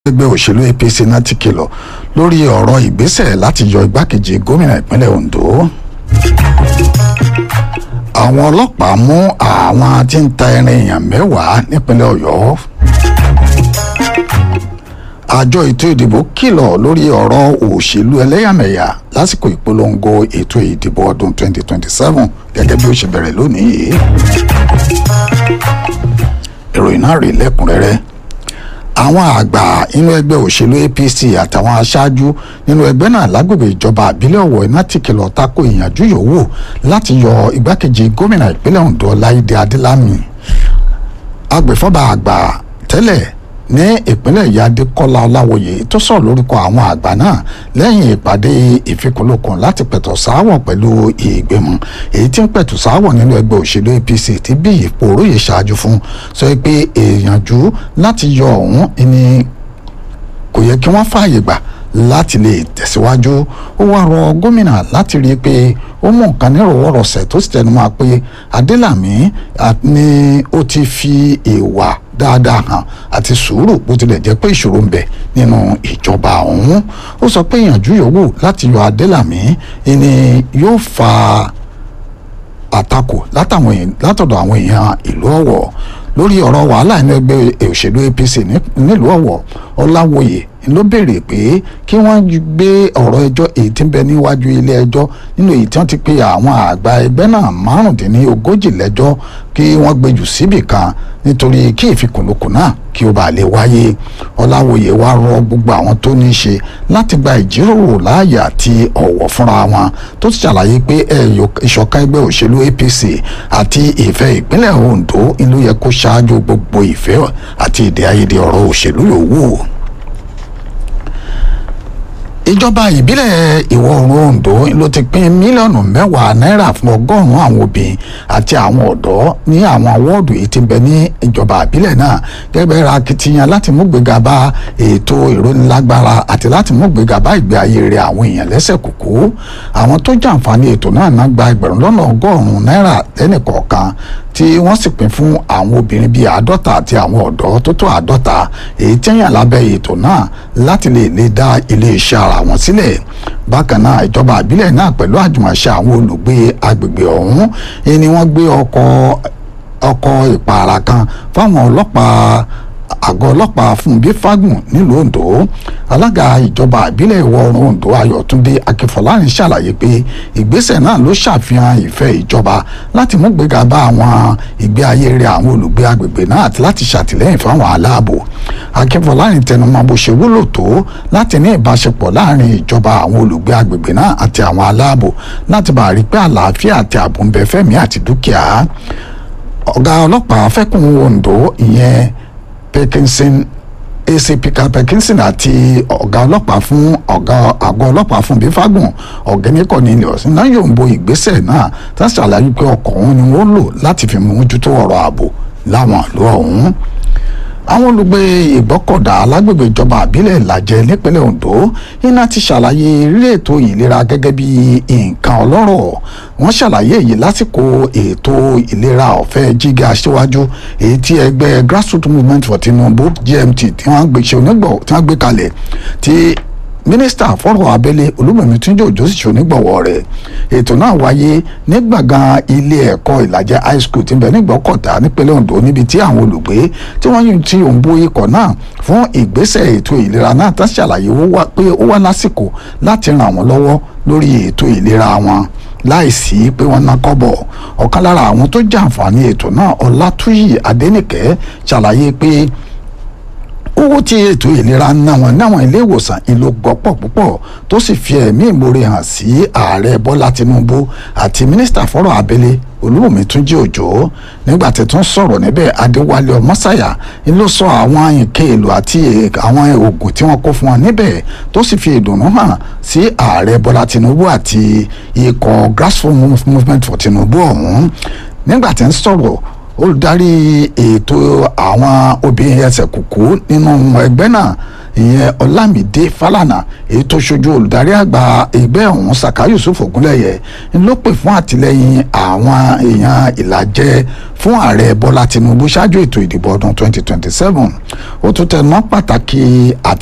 ẹgbẹ́ òṣèlú apc náà ti kìlọ̀ lórí ọ̀rọ̀ ìgbésẹ̀ láti yọ igbákejì gómìnà ìpínlẹ̀ ondo àwọn ọlọ́pàá mú àwọn tí ń ta ẹran èèyàn mẹ́wàá nípínlẹ̀ ọ̀yọ́ àjọ ètò ìdìbò kìlọ̀ lórí ọ̀rọ̀ òṣèlú ẹlẹ́yàmẹ̀yà lásìkò ìpolongo ètò ìdìbò ọdún 2027 gẹ́gẹ́ bí ó ṣe bẹ̀rẹ̀ lónìí yìí ìròyìn náà rí lẹ́kùnrẹ́rẹ́ àwọn àgbà inú ẹgbẹ́ òṣèlú apc àtàwọn aṣáájú nínú ẹgbẹ́ náà lágbègbè ìjọba àbílẹ̀ ọ̀wọ̀ iná ti kìlọ̀ tako ìyànjú yòówù láti yọ igbákejì gómìnà ìpínlẹ̀ ondo láìdé adélámì agbèfọ́ba àgbà tẹ́lẹ̀ ní ìpínlẹ̀ ìyá adékọ́lá ọláwòye tó sọ̀rọ̀ lórúkọ àwọn àgbà náà lẹ́yìn ìpàdé ìfikùnlukùn láti pẹ̀tọ̀ sáwọ̀ pẹ̀lú ìgbìmọ̀ èyí tí ń pẹ̀tù sáwọ̀ nínú ẹgbẹ́ òṣèlú apc tí bí ipò oróyè ṣáájú fún sọ pé èèyànjú láti yọ ọ̀hún ni kò yẹ kí wọ́n fààyè gbà láti lè tẹ̀síwájú ó wá rọ gómìnà láti rí i pé ó mú nǹkan nírọ̀wọ́rọ̀sẹ̀ tó sì tẹnu máa pé adélàmí ni ó ti fi ìwà dáadáa hàn àti sùúrù bó tilẹ̀ jẹ́ pé ìṣòro ń bẹ nínú ìjọba ọ̀hún ó sọ pé ìyànjú yòówù láti yọ adélàmí ni yóò fa àtakò látọ̀dọ̀ àwọn èèyàn ìlú ọ̀wọ̀ lórí ọ̀rọ̀ wàhálà inú ẹgbẹ́ òṣèlú apc nílùú ọ̀wọ̀ ọláwòye ló béèrè pé kí wọ́n gbé ọ̀rọ̀ ẹjọ́ èyí tí ń bẹ níwájú ilé ẹjọ́ nínú èyí tí wọ́n ti pe àwọn àgbà ẹgbẹ́ náà márùndínlógójì lẹ́jọ́ kí wọ́n gbé jù síbì kan nítorí kí ìfikùnlukùn náà kí ó bàa lè wáyé ọláwòye wá rọ gbogbo àwọn tó ní í ṣe láti gba ìjíròrò láàyè àti ọ̀wọ̀ fúnra wọn tó ti ṣàlàyé pé ìṣọ̀kan ẹgbẹ́ òṣèlú apc àti ìfẹ́ ìpínlẹ̀ ondo ló yẹ kó ṣáájú gbogbo ìfẹ́ àti èdè àìyedè ọ̀rọ̀ òṣèlú yòówù ìjọba ìbílẹ̀ ìwọ̀ oòrùn ondo ló ti pín mílíọ̀nù mẹ́wàá náírà fún ọgọ́rùn-ún àwọn obìnrin àti àwọn ọ̀dọ́ ní àwọn wọ́ọ̀dù yìí ti bẹ ní ìjọba ìbílẹ̀ náà gẹ́gẹ́ ra akitiyan láti mú gbéga bá ètò ìrónilágbára àti láti mú gbéga bá ìgbé ayé rẹ̀ àwọn èèyàn lẹ́sẹ̀ kúkú àwọn tó jàǹfààní ètò náà náà gba ẹgbẹ̀rún lọ́nà ọgọ́rùn-ún náírà lẹ́nìkọ̀ọ̀kan tí wọ́n sì pín fún àwọn obìnrin bíi àádọ́ta àti àwọn ọ̀dọ́ tó tó àádọ́ta èyí tí yàn lábẹ́ ètò náà láti lè lè dá iléeṣẹ́ ara wọn sílẹ̀ bákan náà ìjọba àbílẹ̀ náà pẹ̀lú àjùmọ̀ṣe àwọn olùgbé agbègbè ọ̀hún ni wọ́n gbé ọkọ̀ ọkọ̀ ìpààrà kan fáwọn ọlọ́pàá àgọ́ ọlọ́pàá fúnbí fagun nílùú ondo alága ìjọba ìbílẹ̀ ìwọ̀ oòrùn ondo ayọ̀túndé akínfọlárin ṣàlàyé pé ìgbésẹ̀ náà ló ṣàfihàn ìfẹ́ ìjọba láti mú gbéga bá àwọn ìgbé ayé rẹ̀ àwọn olùgbé agbègbè náà àti láti ṣàtìlẹ́yìn fáwọn aláàbò akínfọlárin tẹnumọ́ bó ṣe wúlò tó láti ní ìbáṣepọ̀ láàrin ìjọba àwọn olùgbé agbègbè náà àti àwọn aláàbò láti bá rí pé àlàáfíà àti ààbò ń bẹ fẹ́mi àti dúkìá ọ̀gá ọlọ́pàá fẹ́kùn ondo ìyẹn Parkinson acp Carl Parkinson àti ọ̀gá ọlọ́pàá fún ọ̀gá àgọ́ ọlọ́pàá fún bífágùn ọ̀gẹ́ni Cornelius náà yóò ń bo ìgbésẹ̀ náà tá a ṣàlàyé pé ọkọ̀ òun ni wọ́n lò láti fi mójútó ọ̀rọ̀ ààbò láwọn ìlú ọ̀hún àwọn olùgbé ìgbọ́kọ̀dá alágbègbè ìjọba àbílẹ̀ ìlàjẹ nípínlẹ̀ Ondo iná ti ṣàlàyé eré ètò ìlera gẹ́gẹ́ bí nǹkan ọlọ́rọ̀ wọ́n ṣàlàyé èyí lásìkò ètò ìlera ọ̀fẹ́ jíga aṣíwájú èyí tí ẹgbẹ́ grassroots movement for Tinubu GMT tí wọ́n gbé ṣe onígbọ̀ tí wọ́n gbé kalẹ̀ tí mínísítà fọ́rọ̀ abẹ́lé olúmọ̀mí túnjọ́ òjò sì ṣonígbọ̀wọ́ rẹ̀ ètò náà wáyé ní gbàngàn ilé ẹ̀kọ́ ìlàjẹ high school tí ń bẹ nígbọ́kọ̀tà nípínlẹ̀ Ondo níbi tí àwọn olùgbé tí wọ́n yún tí òun bó ikọ̀ náà fún ìgbésẹ̀ ètò ìlera náà tá ṣàlàyé pé ó wá lásìkò láti ràn wọ́n lọ́wọ́ lórí ètò ìlera wọn láìsí pé wọ́n ná kọ́bọ̀ ọ̀kan lára àwọn tó jàǹfààní ètò náà ọlátúyì adẹ́nìkẹ́ ṣàlàyé pé owó tí ètò ìlera ń ná wọn náwọn ilé ìwòsàn ìlú gbọ́pọ̀ púpọ̀ tó sì fi ẹ̀mí ìmoore hàn sí ààrẹ bọ́lá tinubu àti mínísítà fọ́rọ̀ abẹ́lé olúwòmí túnjí òjò nígbà tí tún sọ̀rọ̀ níbẹ̀ adéwálé ọmọ́sáyà ló sọ àwọn nǹkan èlò àti àwọn oògùn tí wọ́n kó fún wọn níbẹ̀ tó sì fi ìdùnnú hàn sí ààrẹ bọ́lá tinubu àti ikọ̀ grassroots movement for tinubu ọ̀hún nígbà tí ń sọ̀rọ̀ olùdarí ètò àwọn obìnrin ẹsẹ̀ kùkú nínú ẹgbẹ́ náà ìyẹn ọlámídé fálànà èyí tó ṣojú olùdarí àgbà ẹgbẹ́ ọ̀hún saka yusuf ogunlẹ̀yẹ ló pè fún àtìlẹ́yìn àwọn èèyàn ìlàjẹ fún ààrẹ bọ́lá tinubu ṣáájú ètò ìdìbò ọdún 2027 ó tún tẹnumọ́ pàtàkì àti